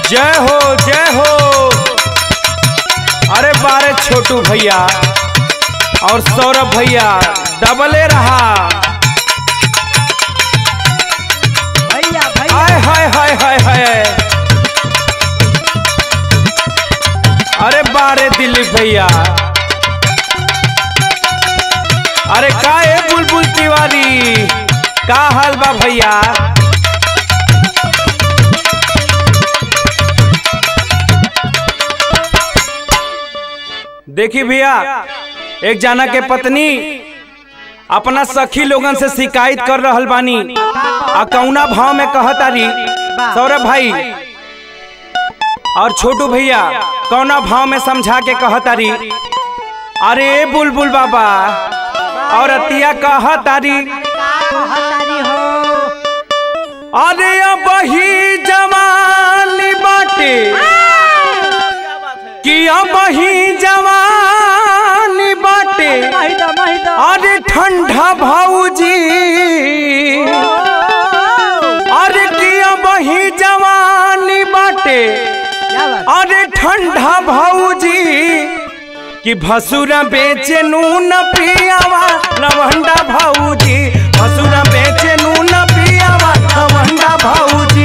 जय हो जय हो अरे बारे छोटू भैया और सौरभ भैया डबले रहा भैया भैया हाय हाय हाय हाय हाय अरे बारे दिलीप भैया अरे का है बुलबुल तिवारी का हाल बा भैया देखी भैया एक जना के पत्नी अपना सखी लोगन से शिकायत कर रहल बानी आ कौना भाव में कहतारी सौरभ भाई और छोटू भैया कौना भाव में समझा के कहतारी अरे बुलबुल बाबा और अतिया कहतारी कहतारी हो अरे अब ही जवानी बाटे कि अब ही जवानी बाटे महिदा महिदा अरे ठंडा भाऊजी अरे कि अब ही जवानी बाटे क्या बात अरे ठंडा भाऊजी कि भसुरा बेचे नून पियावा लवंडा भाऊजी भसुरा बेचे नून पियावा लवंडा भाऊजी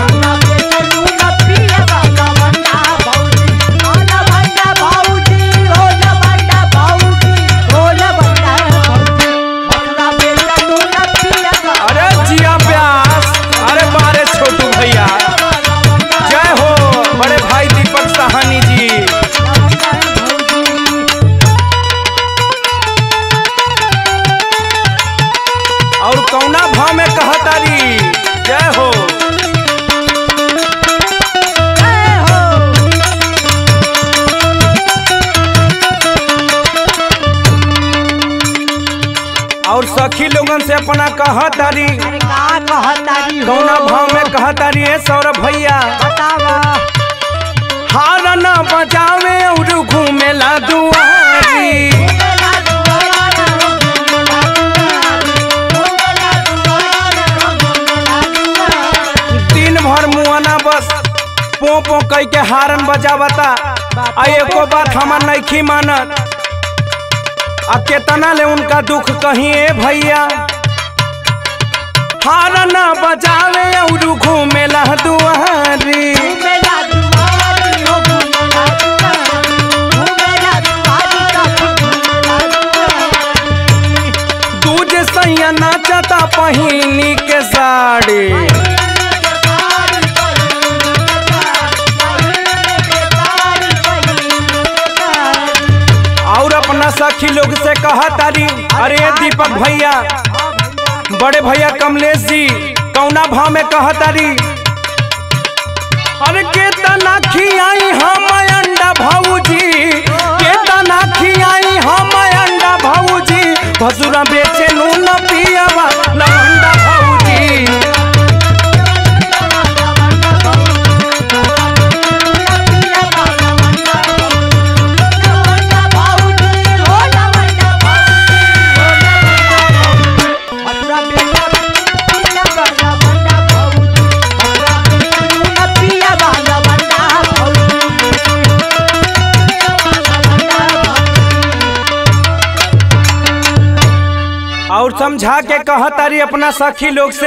अरे जिया प्यास अरे बारे छोटू भैया जय हो बड़े भाई दीपक साहनी जी और कौना भाव में कहतारी जय हो और सखी लोगन से अपना कहतारी कौना भाव में कहतारी है सौरभ भैया हार न बजावे और घूमेला दुआरी दिन भर मुआना बस पो पो कह के हारन बजावता आ एको बात हमार नइखी मानत आ केतना ले उनका दुख कहीं ए भैया हारन बजावे और घूमेला दुआरी दूज सैया नाचता पहिनी के साड़ी और अपना सखी लोग से कहा तारी अरे दीपक भैया बड़े भैया कमलेश जी कौना भाव में कहा तारी अरे के तना खियाई हम अंडा भाऊजी के तना खियाई हम अंडा भाऊजी भसुरा बेचे नून पियावा लवंडा भाऊजी और समझा के कहतारी अपना सखी लोग से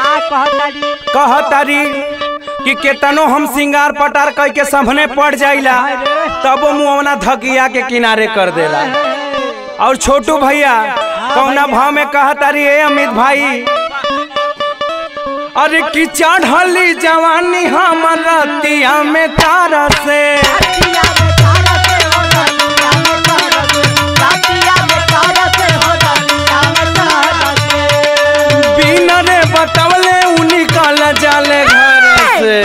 कहतारी कि केतनो हम सिंगार पटार कह के सामने पड़ जाइला तब मुआवना धकिया के किनारे कर देला और छोटू भैया कौना भाव में कहतारी ए अमित भाई अरे कि चढ़ली जवानी हमर रतिया में तारा से बिना रे बतवले उ निकल जाले घर से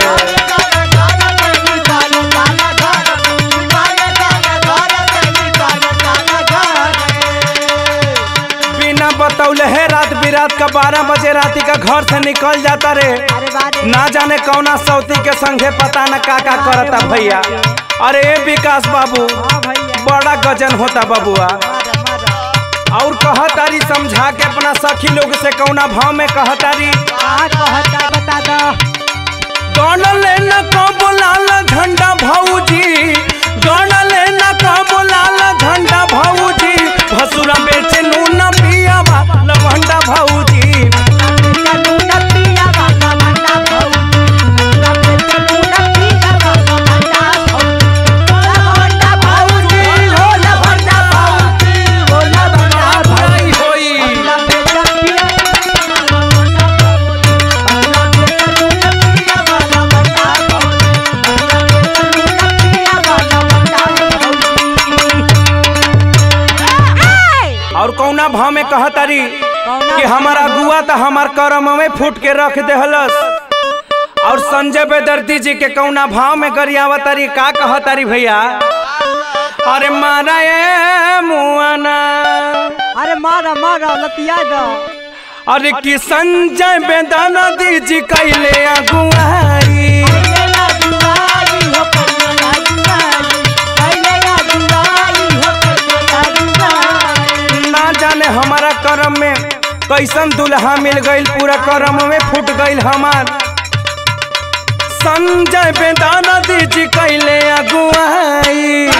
बिना बतौले है रात बिरात का बारह बजे राती का घर से निकल जाता रे ना जाने कौना सौती के संगे पता न का का करता भैया अरे ए विकास बाबू बड़ा गजन होता बबुआ और कहतारी समझा के अपना सखी लोग से कौना भाव में कहतारी बता दो गणले न कबो लाल झंडा भौजी गणले न कबो लाल झंडा भौजी भसुरा बेचे नून पिया लवंडा भौजी भलाई होई और कौना भाव में कहतारी कि हमारा गुआ तो हमार करम में फूट के रख देहलस और संजय बेदर्दी जी के कौना भाव में गरियावतारी का कहतारी भैया अरे मारा ए मुआना अरे मारा मारा लतिया दो अरे कि संजय बेदर्दी जी कैले अगुआई ना जाने हमारा करम में कैसन दुल्हा मिल गईल पूरा करम में फूट गईल हमार संजय बेदाना दीजी कैले अगुआई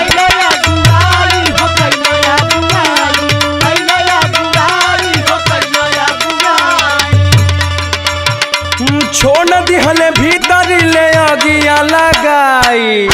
हम्म, छोड़ दिहले भीतर ले अगिया लगाई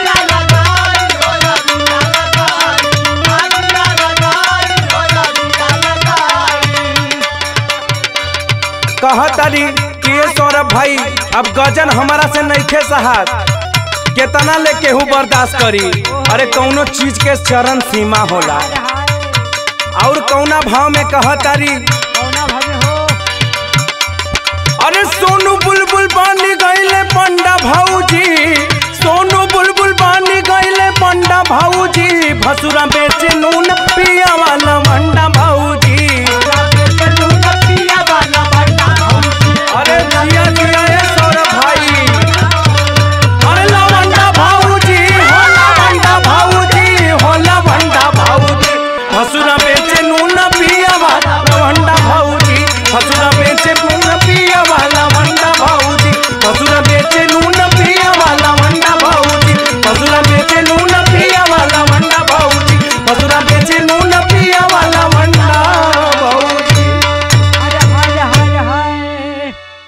कहतारी कि ये सौरभ भाई अब गजन हमारा से नइखे सहात केतना ले केहू बर्दाश्त करी अरे कौनो चीज के चरण सीमा होला और कौना भाव में कहतारी अरे सोनू बुलबुल बानी गईले पंडा भाऊजी सोनू बुलबुल बानी गईले पंडा भाऊजी भसुरा